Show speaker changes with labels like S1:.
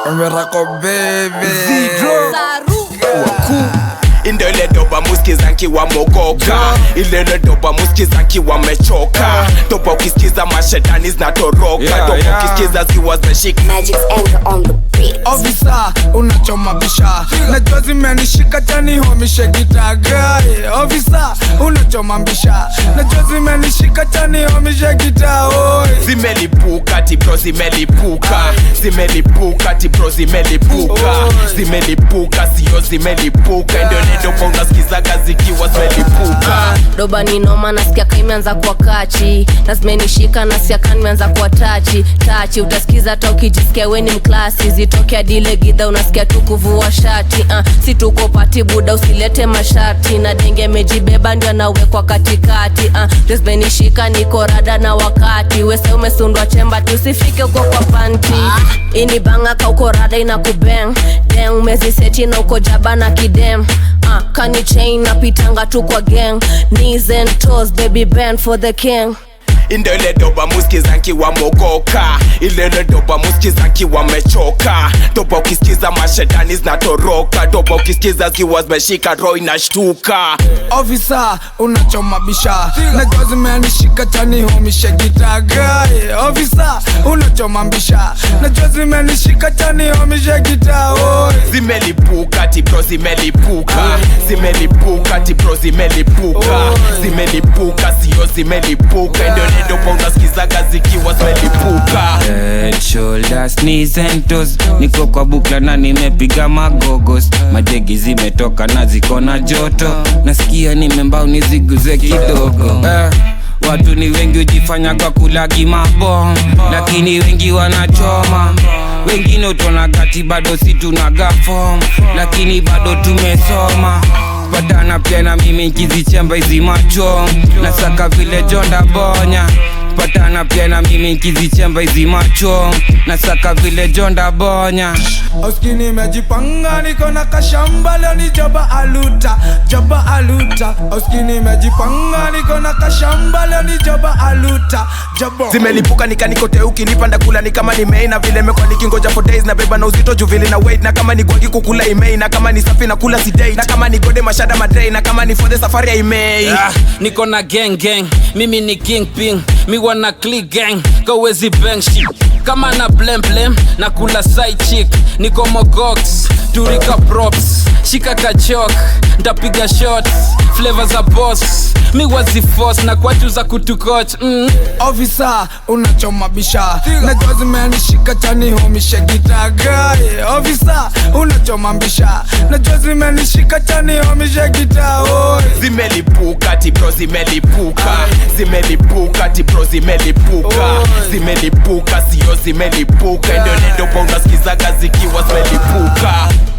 S1: Miracle baby
S2: Ndo ile doba muskiza nkiwa mogoka ile ile doba muskiza nkiwa mechoka doba ukisikiza mashetani zinatoroka
S1: Yeah,
S2: doba
S1: yeah.
S2: ukisikiza zikiwa zimeshika
S3: Magic's anger on the beat.
S1: Officer, unachoma bisha najua zimenishika tani homishe gitagai Officer, unachoma bisha najua zimenishika tani homishe gita oi
S2: zimelipuka tibro zimelipuka zimelipuka tibro zimelipuka zimelipuka sio zimelipuka ndio nedopa unasikizaga zikiwa zimelipuka
S4: doba ni noma nasikia ka imeanza kuwa kachi na zimenishika nasikia ka nimeanza kuwa tachi tachi utasikiza hata ukijisikia weni mklasi zitoke adile gidha unasikia tu kuvua shati uh, si tuko pati buda usilete masharti na denge mejibeba ndio anawekwa katikati uh, ndio zimenishika niko rada na wakati wese umesundwa chemba tusifike uko kwa panti ini banga ka uko rada ina kubeng deng umeziseti na uko jaba na kidem uh, kani chain napitanga tu kwa gang knees and toes baby band for the king
S2: ndo ile doba muskiza nkiwa mogoka ile ile doba muskiza nkiwa mechoka doba ukisikiza mashetani zinatoroka doba ukisikiza zikiwa zimeshika roho inashtuka
S1: Officer, unachoma bisha najua zimenishika tani homishe gitagai Officer, unachoma bisha najua zimenishika tani homishe gita oi
S2: zimelipuka tibro zimelipuka zimelipuka tibro zimelipuka zimelipuka sio zimelipuka ndio nedopa unasikizaga zikiwa zimelipuka
S5: Head, shoulders, knees and toes niko kwa bukla na nimepiga magogos madegi zimetoka na ziko na joto nasikia nimembao niziguze kidogo eh, watu ni wengi hujifanya kwa kulagi mabom lakini wengi wanachoma wengine utona kati bado si tunaga fom lakini bado tumesoma patana pia na mimi nkizichemba hizi macho nasaka vile jonda bonya patana pia na mimi nkizichemba hizi macho nasaka vile jonda bonya
S1: Oski nimejipanga niko na kashamba leo ni joba aluta joba aluta Oski nimejipanga niko na kashamba leo ni joba aluta joba
S2: zimelipuka nikanikote ukinipanda kula ni kama ni mei na vile mekwa nikingoja for days na beba na uzito juvili na weight na kama ni gwagi kukula imei na kama ni safi na kula si date na kama ni gode mashada madrei na kama ni for the safari ya imei
S6: Ah, niko na gang gang mimi ni king ping mi wana click gang kawezi bang shit kama na blem blem na kula side chick niko mogox turika props shika kachok ntapiga shots flavor za boss mi wazi force na kwatu za kutukoch mm.
S1: Officer, unachoma bisha najua zimenishika tani homishe gitagai Officer, unachoma bisha najua zimenishika tani homishe gita oi
S2: zimelipuka tibro zimelipuka zimelipuka tibro zimelipuka zimelipuka sio zimelipuka ndio nedopa unasikizaga zikiwa zimelipuka